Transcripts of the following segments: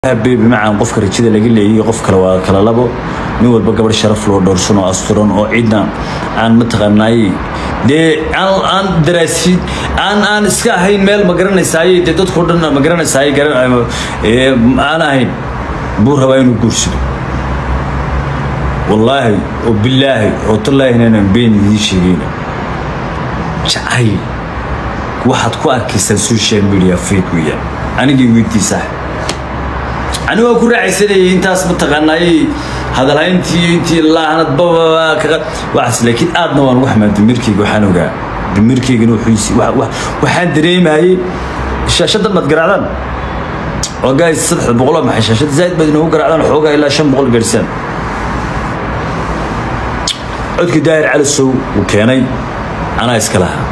bimacaan qofka rajada laga leeyayo qof kale waa kala labo nin walba gabadh sharaf loo dhowrsan oo asturan oo cidna aan mataqaanaay dee aan daraasin aan aan iska ahayn meel ma garanaysaay dee dadkao dhan ma garanaysaay aan ahayn buu rabaa inuu guursado wallaahi oo bilaahi oo tallaahi inaanan been idiin sheegayna jacayl waxaad ku arkaysaan social media fake weeyaan anigii weydiisaa ani waa ku raacaysanayay intaas mataqaanaay hadalhayntii intii laahnad waxaas laakiin aadna waan ugu xamaa damirkeyga waxaan ogaa damirkeygana waxaan dareemayay shaashadan maad garaacdaan oo gaay saddex boqoloo maxay shaashada zaaid baad inoogu garaacdaan xoogaa ilaa shan boqol gaadhsaan codkii daahir calisow uu keenay anaa iska lahaa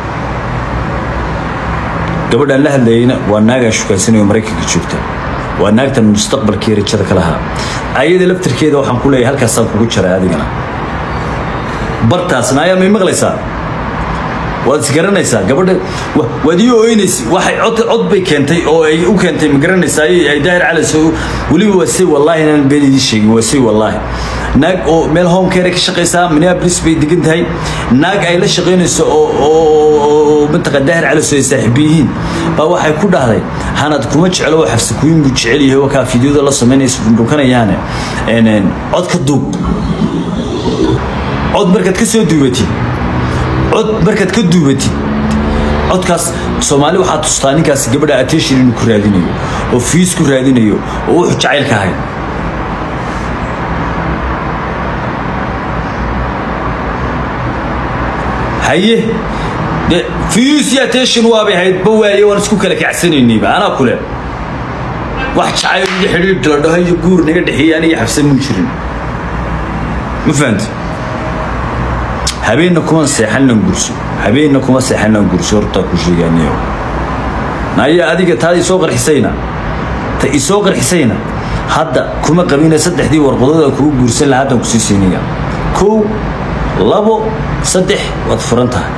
gabadhaan la hadlayayna waa naagaan shukaysanayo maraykanka joogta waa naagtan mustaqbalkii rajada ka lahaa ayada laftarkeeda waxaan ku leeyahay halkaasaan kugu jaray adigana bartaasna ayaa may maqlaysaa waad isgaranaysaa gabadha waad ii ooynaysa waxay cod cod bay keentay oo ay u keentay ma garanaysaa ay daahir calis weliba waa say wallaahi inaan been idiin sheegin waa say wallaahi naag oo meel home care ka shaqaysaa minneapolis bay degan tahay naag ay la shaqaynayso oo oo mataqa daahir calis ay saaxiibo yihiin baa waxay ku dhahday hanad kuma jeclo oo xafsakuyin buu jecel yahay wakaa fideoda la samaynaysa dhundhunkanayaane cod ka duub cod markaad ka soo duubatid cod markaad ka duubatid codkaas soomaali waxaa tustaa ninkaas gabadha attention inuu ku raadinayo oo fiis ku raadinayo oo wuxuu jacaylka ahay haye de fiis iyo attention waabay ahayd ba waaye waan isku kala kacsanaynayba anaa kule wax jacayl iyo xidhiidh la dhaho iyo guur naga dhexeeyey aniga xabsan muu jirin ma fahamti habeenna kuma seexannan gurso habeenna kuma seexannan gurso hortaa ku sheegaaniyo naya adiga taada isoo qarxisayna ta isoo qarxisayna hadda kuma qabina saddexdii warqadood aan kugu guursan lahaa haddaan kusii siinaya kow labo saddex waad furan tahay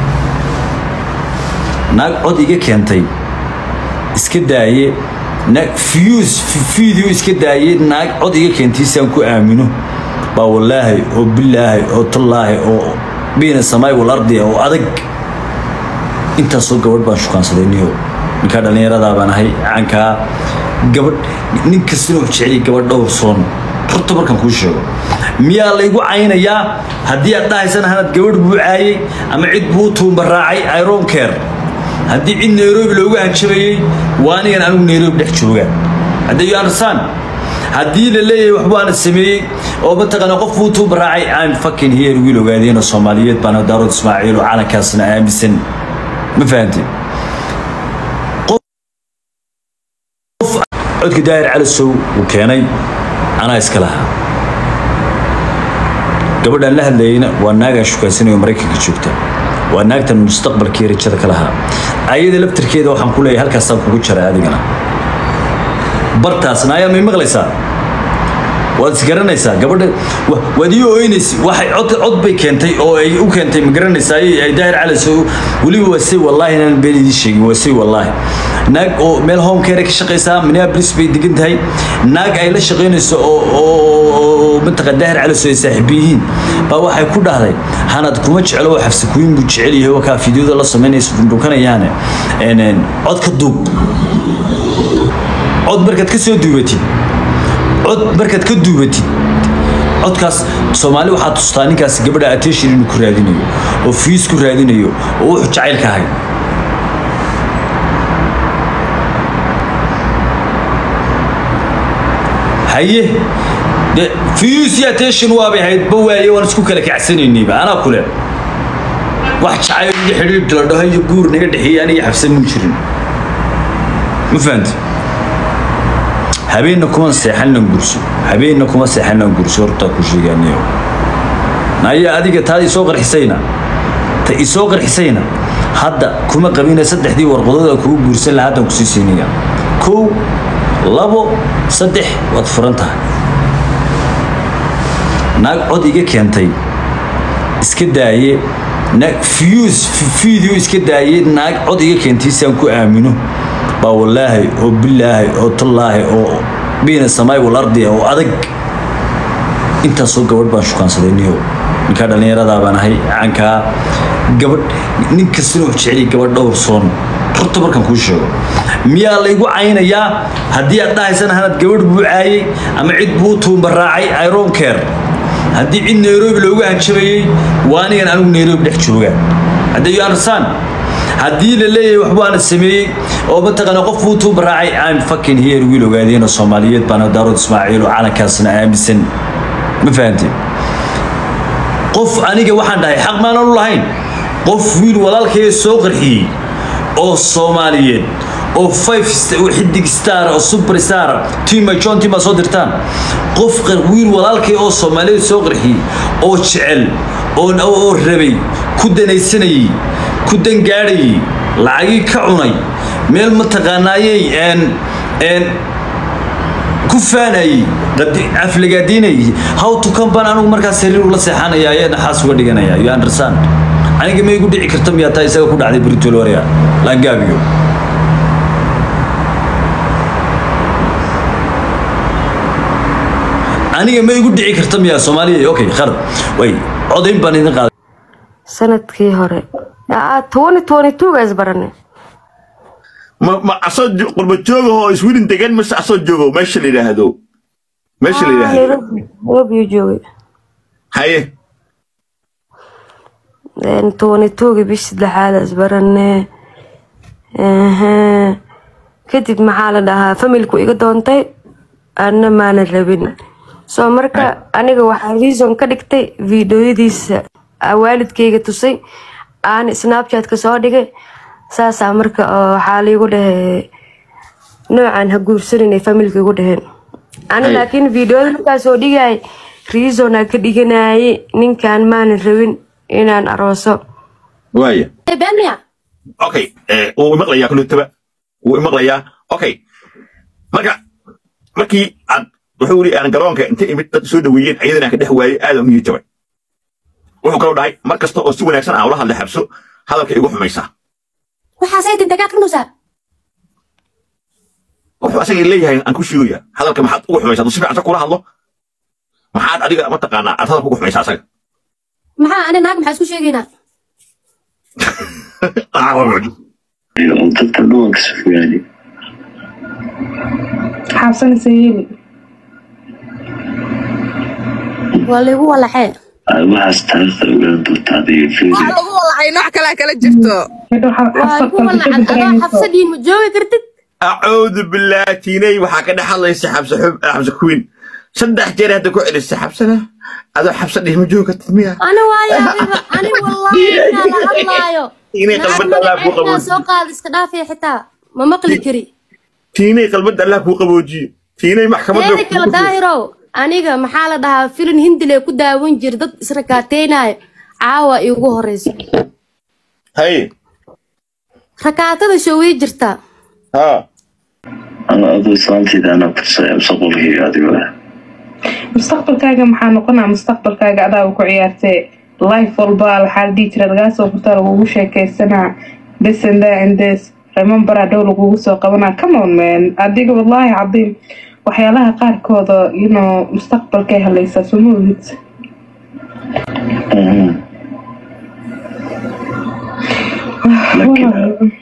naag cod iga keentay iska daaye naag fiyuus video iska daaye naag cod iga keentay si aan ku aamino baa wallaahi oo bilaahi oo tallaahi oo biina samaay walardiya oo adag intaasoo gabadh baan shukaansaday niyo ninkaa dhallinyaradaa baan ahay caankaa gabadh nin kastana wuxuu jeceliya gabadh dhowr soon horta markaan kuu sheego miyaa laygu caynayaa haddii aad dhahaysana hanad gabadh buu caayey ama cid buu tuumba raacay iron care haddii cid nairobi loogu hanjabayey waa anigan anigu nairobi dhex jooga hadda you understand haddii la leeyahay waxbaana sameeyey oo mataqaana qof buu tuuba raacay I'm fucking here wiil ogaadeen oo Soomaaliyeed baan daarood Ismaaciil oo calankaasna aaminsan ma fahantin qof codka daahir calisow uu keenay anaa iska lahaa gabadhaan la hadlayayna waa naagaan shukaysanayo maraykanka joogta waa naagtan mustaqbalkii rajada ka lahaa ayada laftarkeeda waxaan ku leeyahay halkaasaan kugu jaray adigana bartaasna ayaa may maqlaysaa waad isgaranaysaa gabadha waad ii ooynaysa waxay cod cod bay keentay oo ay u keentay ma garanaysaa ay daahir calis weliba waa say wallaahi inaan been idiin sheegin waa say wallaahi naag oo meel home care ka shaqaysaa minneapolis bay degan tahay naag ay la shaqaynayso oo oo mataqa daahir calis ay saaxiibo yihiin baa waxay ku dhahday hanad kuma jeclo oo xafsakuyin buu jecel yahay wakaa fideoda la samaynaysa dhundhunkanayaane cod ka duub cod markaad ka soo duubatid cod markaad ka duubatid codkaas soomaali waxaa tustaa ninkaas gabadha attention inuu ku raadinayo oo fiis ku raadinayo oo wuxuu jacaylka ahay haye de fiis iyo attention waabay ahayd ba waaye waan isku kala kacsanaynayba anaa kule wax jacayl iyo xidhiidh la dhaho iyo guur naga dhexeeyey aniga xabsan muu jirin ma fahamti habeenna kuma seexannan gurso habeenna kuma seexannan gurso hortaa ku sheegaaniyo naya adiga taada isoo qarxisayna ta isoo qarxisayna hadda kuma qabina saddexdii warqadood aan kugu guursan lahaa haddaan kusii siinaya kow labo saddex waad furan tahay naag cod iga keentay iska daaye naag fiyuus video iska daaye naag cod iga keentay si aan ku aamino baa wallaahi oo bilaahi oo tallaahi oo biina samaay wal ardiya oo adag intaasoo gabadh baan shukaansaday niyo ninkaa dhallinyaradaa baan ahay caankaa gabadh nin kastana wuxuu jecel yahay gabadh dhowr soon horta markaan kuu sheego miyaa laygu caynayaa haddii aad dhahaysana hanad gabadh buu caayay ama cid buu tuumbaraacay iron care haddii cid nairobi loogu hanjabayey waa anigan anigu nairobi dhex jooga haddii you understand haddii la leeyahay waxbaana sameeyey oo mataqaana qof buu tuumbaraacay I'm fucking here wiil ogaadeen oo soomaaliyeed baana daarood ismaaciil oo calankaasna aaminsan ma fahantay qof aniga waxaan dhahay xaq maanan u lahayn qof wiil walaalkayga soo qarxiyey oo soomaaliyeed oo five st- oo xidig star oo super star tima john tima soo dirtaan qof qar- wiil walaalkay oo soomaaliyeed soo qarxiyey oo jecel oo oo oo rabay ku danaysanayey ku dangaadhayey lacagii ka cunay meel mataqaanaayey een een ku faanayey qadi- aflagaadiinayey how to come baan anigu markaas sariir ula seexanaya ayaa naxaas uga dhiganaya you understand aniga ma igu dhici karta miyaa taa isaga ku dhacday britoloria laangaabiyo aniga ma igu dhici karta miyaa soomaaliya okay khalad way codayn baan idin qaaday sanadkii hore twenty twenty two ga isbarane ma ma asoo jo- qurba jooga oo iswilin degan mase asoo joogo meesha la yidhaahdo meesha la yidhaahdo nairobi nairobi uu joogay haye twenty two ga bish saddexaad isbarane Ehe. kadib maxaa la dhahaa familku iga doontay anna maana rabin so marka aniga waxaa reason ka dhigtay videoyadiisa aa waalidkayga tusay aan snapchatka soo dhigay saasaa marka oo waxaa liigu dhahay noocan ha guursanin ay familka igu dhaheen ani Hay. laakiin videoyada markaa soo dhigay reason aa ka dhiganayay ninkan maanan rabin inaan arooso waaya beenmiya okay eh, wuu imaqlayaa kulutaba wuu imaqlayaa okay marka markii aad wuxuu yidhi aan garoonka inta imid dad soo dhaweeyeen ayadana aan ka dhex waayey aad u jabay wuxuu kaloo dhahay mar kasta oo si wanaagsan aan ula hadla xabso hadalka igu xumaysaa waxaasay dindagaad ka nusaa wuxuu asaga leeyahay aan ku sheegaya hadalka maxaad ugu xumaysaa hadduu si fiican kula hadlo maxaad adiga mataqaanaa aad hadalka ugu xumaysaa asaga maxaa ani naag maxaa isku sheegaynaa Ah, waa mucjis. oo dadka dhuwanka si fogaani xaabsanaysa yeeli waa laygu walaxee waxaas taariikhda ogaan doonta adiga wax fiiri lagu walaxay nooc kalaa kala jirto midho waa igu walacad adoo xabsadiin ma joogi kartid acuudu bilaahi tiinay waxaa ka dhex hadlaysa xabse xub xabse kuwiin saddex jeer hadda ku celisay xabsana adoo xabse dhihi ma joogi kartid miya ani waayo adiga ani wallaahi inaa la hadlaayo Inay naag qalbada Allah ku magaceeda qaboojiyo. soo qaad iska dhaafaya xitaa ma maqli kari tiinay qalbada allah kuu qaboojiye tiinay maxkamadda teeda kale daahirow aniga maxaa la dhahaa filin hindile ku daawan jira dad israkaateynayo caawa iigu horeyso haye rakaatada showey jirta ha ana aduu islaantayda anaa kutusaya mustaqbalkayga adigo ah mustaqbalkaaga maxaa noqonaa mustaqbalkaaga adaaba ku ciyaartee life walba waxaa la dhihi jira lagaa soo furtaa lagugu sheekaysanaa this and that and this remember dhow lagugu soo qabanaa come on man adiga wallaahi cadiim waxyaalaha qaarkooda you know mustaqbalkay halaysaa suma ogid Mhm. laakiin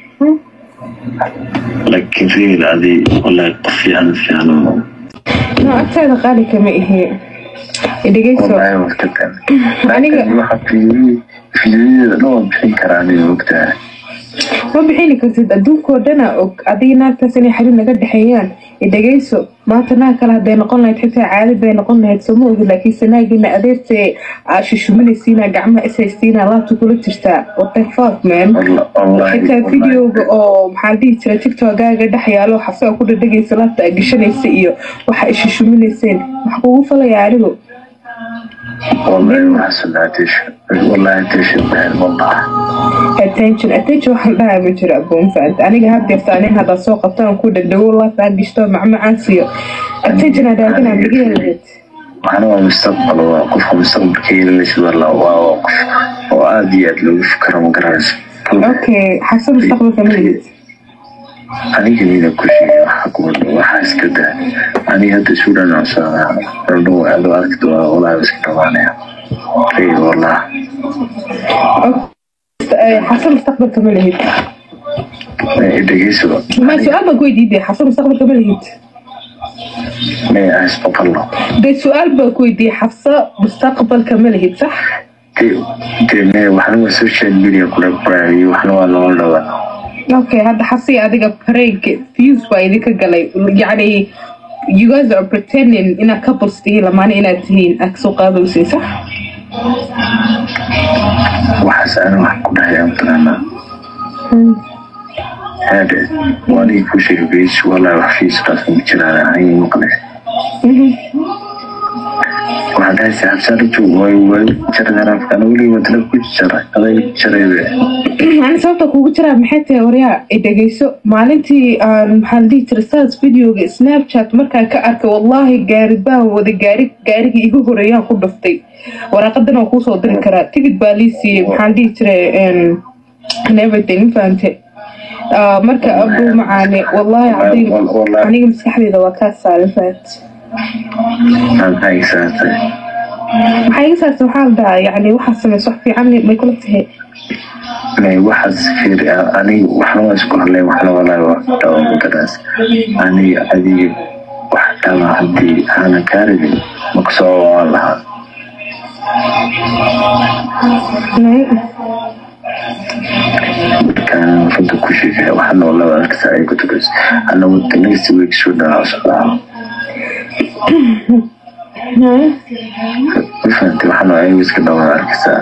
laakiin real adi wallaahi qof fiican fiican oo no agtaada qaali kama ihi dhegeyso wallaahi waqtigan Aniga- laakiin waxa fiiri fiiriyadeeda dhan waan bixin karaa aniga ogtahay ma bixini kartid adduunkoo dhana og adiga naagtaas inay xariir naga dhexeeyaan dhegeyso maanta naag kale hadday noqon lahayd xitaa caadi bay noqon lahayd sooma ogid laakiinse naagina adeertee aa shushuminaysiina gacmaha ishaysiina laabta kula jirtaa what the fuck man Walla- wallaahi xitaa wallaahi. videoga oo maxaa la dhihi jira tiktokaaga dhex yaalo xasaa ku dhadhegaysa laabta aa gashanaysa iyo waxa ishushuminayseen wax kugu falaya anigu wallaahi waxaas wallaahi attention wallaahi attention baan wallahi attention attention waxaan dhahaa ma jiro aboon faant aniga had deerta anin haddaa soo qabto aan ku dhegdhego laaf aan gishto macmacaan siiyo attention hadaaganaa miga helgeed waxana waa mustaqbal waa qofka mustaqbalka yeelanaysa walla waa waa qof oo aad iyo aad loogu fikiro ma garanaysa okay xasa mustaqbalka ma lihid aniga nina ku sheegay waxa ku wadho waxaa iska daa aniga hadda isu dhanacsanaa randhow adoo arki doonaa walaa iska dhawaanaya rey wallah xasan mustaqbalka ma lihid dhegeyso ma su-aal baan ku weydiiday xasan mustaqbalka ma lihid may isbaqalno de su-aal baan ku weydiiyey xabsa mustaqbalka ma lihid sax de me waxna waa social media kula qoraayo waxna waa loola dhawaa okay hadda xasi adiga prank views baa idinka galay yacni you guys are pretending inaad couples tihiin lamaane inaad tihiin aad kasoo qaadaysiin sax waxaas ana wax ku dhahay aan taqaanaa hade waanigi ku sheegay beys walaa wax fiiskaas ma jiraan ahay maqle waxaan dhahay saxabsaara joog way way jaradaan afkaan weliba tala ku jara aday jaraybe ani sababta kugu jiraa maxay tahay waryaa i dhegeyso maalintii aan maxaa la dhihi jiray stars videoga snapchat markaan ka arkay wallaahi gaari baan wada gaari gaarigii igu horeeyaan ku dhuftay waraaqadan waan kuusoo diri karaa tigid baa lii siiyey maxaa la dhihi jiray and everything ma fahante Ah, marka abuu macaane wallaahi cadiim aniga maskaxdeyda waa kaa saaran fahant maxaa isaatay maxaa iga saarta waxaa la dhahaa yacni waxaa samaysa wax fiican may kula tahay may waxaas fiir aniga waxna waa isku hadlay waxna walaa waa dhawa mudadaas aniga adiga wax dhaba haddii aanan kaa rabin makusoo waan lahaa markaan runta ku sheegay waxna walaa arkasa ay ku tukas ana wada next week soo dhanaa socdaa ma fahantay waxna ayagu iska dhawaa arkasaa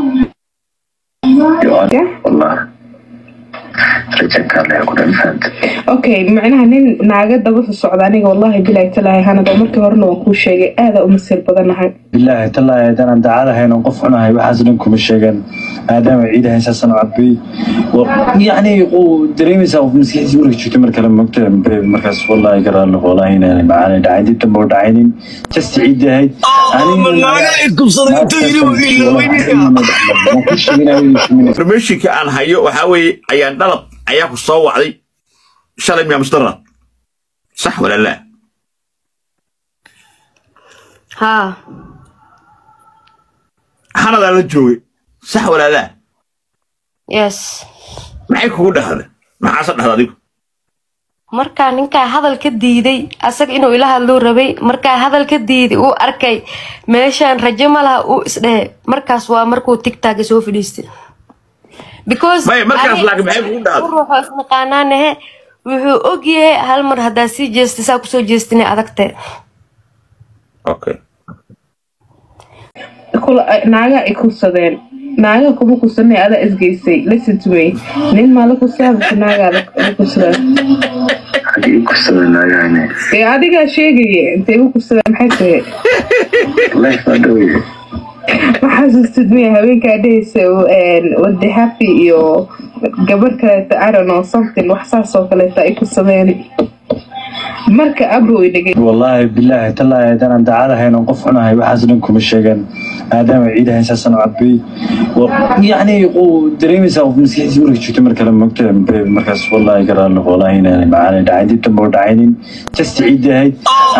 wallah rajankaa leha kudha ma fahantay okay macnaha nin naaga daba socda aniga wallaahi bilaahi talaahi hanada markii horena waan kuu sheegay aadaa u masiir badanahay bilaahi tallaahi haddaan daacad ahayn oon qof cunahay waxaas dhan kuma sheegan maadaama ciid ahayn saasaan u cabay yacni uu dareemaysaa qof maskixiisa marka joogto mar kale mogta markaas wallaahi garaalno wallaahi inaan macaanay dhacayn dib dambe u dhacaynin just ciid ahayd informationka aan hayo waxaa weeye ayaan dhalab ayaa ku soo wacday shalay miyaa musdarad sax walaa laa haa hanadaa la joogay sax walaa laa yes maxay kugu dhahda maxaase dhahda adigu markaa ninkaa hadal ka diiday asaga inuu ila hadluu rabay markaa hadal ka diiday uu arkay meeshaan rajo ma laha uu isdhehe markaas waa markuu tigtaaga soo fadhiistay because Maya, markaas ani laakiin maxay kugu dhacday? ruuxoo isnaqaanaanahe wuxuu ogyahay hal mar haddaa sii jeestay saa kusoo jeestinay adagte okay kula naaga ay kursadeen naaga kuma kursanay adaa isgeysay listen to me nin maa la kursadaa mise naagaa la la kursadaa haddii i kursada naagahane ee adigaa sheegaya intay igu kursadaan maxay tahay life baa dhowye ma xasuustid miya haweenkaa dhehaysa wade happy iyo gabar kaleeta i don't know something wax saas oo kaleeta ay kursadeen marka abo ay dhegay wallaahi bilaahi tallaahi haddaan daacad ahayn oon qof cunahay waxaas dhan kuma sheegan maadaama ciid ahayn saasaan u cabay yacni uu dareemaysaa qof maskixiisa marka joogto mar kale mogta markaas wallaahi garaalno wallaahi inaan macaanay dhacayn dib dambe u dhacaynin just ciid ahayd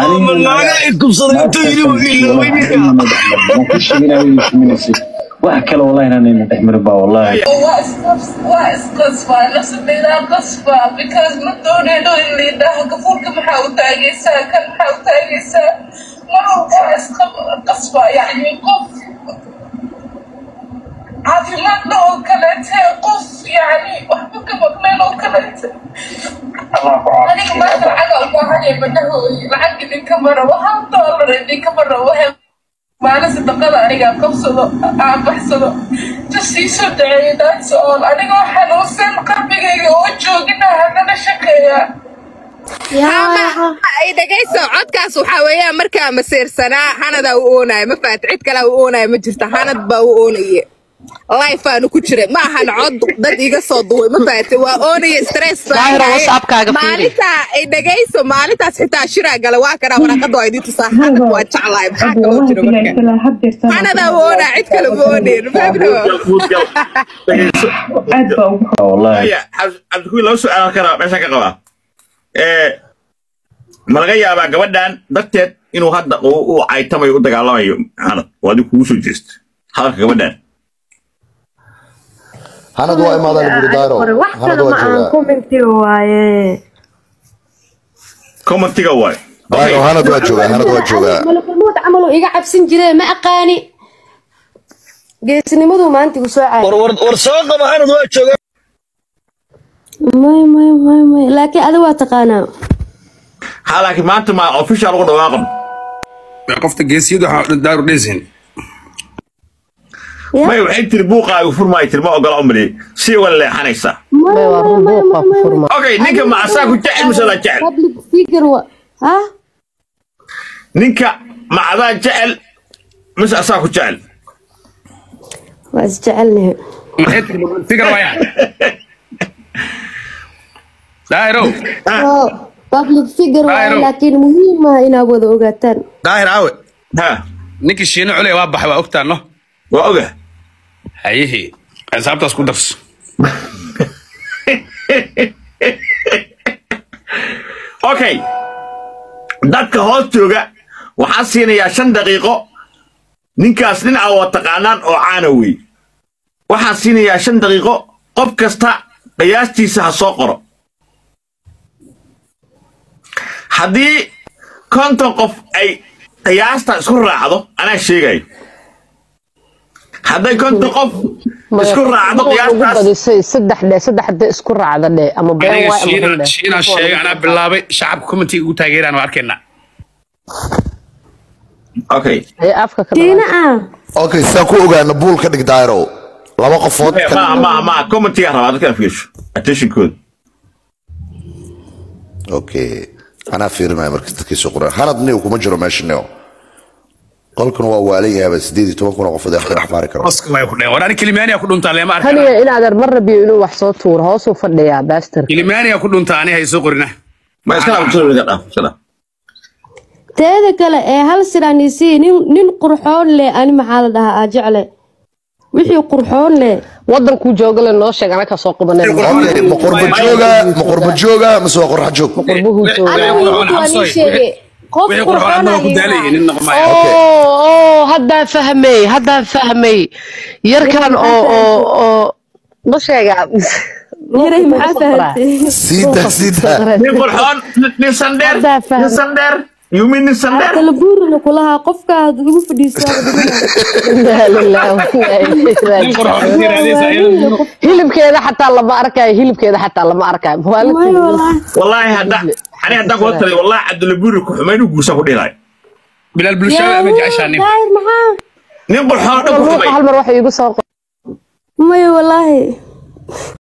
wax kale wallahi inaan dhex marin baa wallaahi waa isqas- waa isqasbaa nafsadaydaa qasbaa because ma doonayno in liidhaha gafuurka maxaa u taagaysaa kan maxaa u taagaysaa mar walba waa isqasbaa yacni qof caafimaadna oo kaleete qof yacni waxba ka maqleen oo kaleete aniga maanta lacaga u baahanaya madahooy lacag idinkama rabo hal doolar idinkama rabo he maalin sadaqada aniga qabsado aan baxsado just ii soo daceeyo that's all anigoo xanuunsan qalbigayga oo joogina hanala shaqeeya ay dhegayso codkaas waxaa weeyaan markaa masiirsanaa hanadaa u oonaya ma fahat cid kalaa u oonaya ma jirto hanad baa u oonaye life aanu ku jiray ma ahan cod dad iga soo duway ma fahatay waa oonaya stress baa Daahir, haye. WhatsApp-kaaga fiiri. maalintaa ay dhegayso maalintaas xitaa shiraa gala waa kanaa waraaqada waa idin tusaa xanad waa jeclahay maxaa kaloo jira marka xanadaa woonaa cid kale ma ooneyn fahmno muudgal dhegeyso aad baa ugu wallahi Aya, Cabdi- cabdikuwi laba su-aal kara meeshaan ka qabaa Eh, ma laga yaabaa gabadhan darteed inuu hadda uu uu caytamayo u dagaalamayo xanad oo adigu kugu soo jeesta hadalka gabadhan hanad waa imaadaan guri daaro wax hanad kale ma waa aan joogaa commentiga waaye commentiga waay daaro hanad waa joogaa hanad waa joogaa malakulmood camal uu iga cabsan jire ma aqaani geesnimadu maanta igu soo caay war soo qaba hanad waa jooga may may may may laakiin adiga waa taqaanaa ha laakiin maanta ma official ugu dhawaaqan qofta geesiyadu waxaa daaru dheesin Ya. may waxay tiri buuqaagu furmaayo tiri ma ogola umri si uga leexanaysaa may waa may may rubuuqa may may furma okay ninka ma asaa ku jecel mise la jecel public figure wa ha ninka ma adaa jecel mise asaa ku jecel waa isjecelnahay maxay tiri fikir waya daahiro Oo, public figure waaye Daahiro. laakiin muhiim ah inaad wada ogaataan daahir aawe ha ninkii shiino culey waa baxay waa ogtaan no waa oga hayihii xisaabtaas ku darso okay dadka hoos jooga waxaan siinayaa shan daqiiqo ninkaas nin aa waa taqaanaan oo caana wey waxaan siinayaa shan daqiiqo qof kasta qiyaastiisa ha soo qoro haddii konton qof ay qiyaasta isku raacdo anaa sheegayo hadday konton qof isku raacdo ugu qiyaastaas badisay saddex dhe saddex de isku raacda dhe ama been aniga waay ama shiina run dhe shiina sheegay anaa bilaabay shacabka commentiga ugu taageeraan waa arkaynaa okay ee afka ka diina ah okay sidaan ku ogaana buul ka dhig daaro laba qofood ka ma ma ma commentiga rabaa dadka fiirsho attentionkooda okay anaa fiirinaya marka dadkiisu qoran hanad niw kuma jiro meesha niw qolkan waa waalan yahaaba sideed iyo toban kun oo qofood ee wax maari karo oska way ku dheen war ani kilimaaniya ku dhuntaa leema arkana kaniga inaadan mar rabiyo inuu wax soo tuuro hoosuu fadhiyaa baastar kilimaaniya ku dhuntaa ani hay soo qorina ma iska dhaaf iska dhaaf iska dhaaf teeda kale ee hal siraan isii nin nin qurxoon leh ani maxaa la dhahaa aa jecle wixii qurxoon leh wadankuu jooga le noo sheeg anaka soo qabanay okay ma qurba jooga ma qurba jooga mise waa qorxa joog qurbuhu jooga aniga qurxoon waa xabsooy. nin sheege qof wixii qurxoon qurxoon adna waa ku daalayay nin noqomaya Okay. oo oo haddaan fahmay haddaan fahmay yarkan oo oo oo ma sheegaa yaray maxaa fahantay siida siida nin qurxoon nin- nin sandheer Haddaa fahmay. nin sandheer you mean nin sandheer kala buurina kulahaa qofka aad igu fadhiisaa Laa ilaaha illaa nin qurxoon ku yiraahdeesa iyada hilibkeeda xataa lama arkayo hilibkeeda xataa lama arkayo may maalintii walahi wallaahi hadda ani haddaan kula talay wallaahi cabdulaburi ku xumayn u guursan ku dhilaay bilaal bulshada ama jeceshaa nin daahir maxaa nin qurxoon dhan ku ruuxa xumay hal mar waxay igu soo may walahi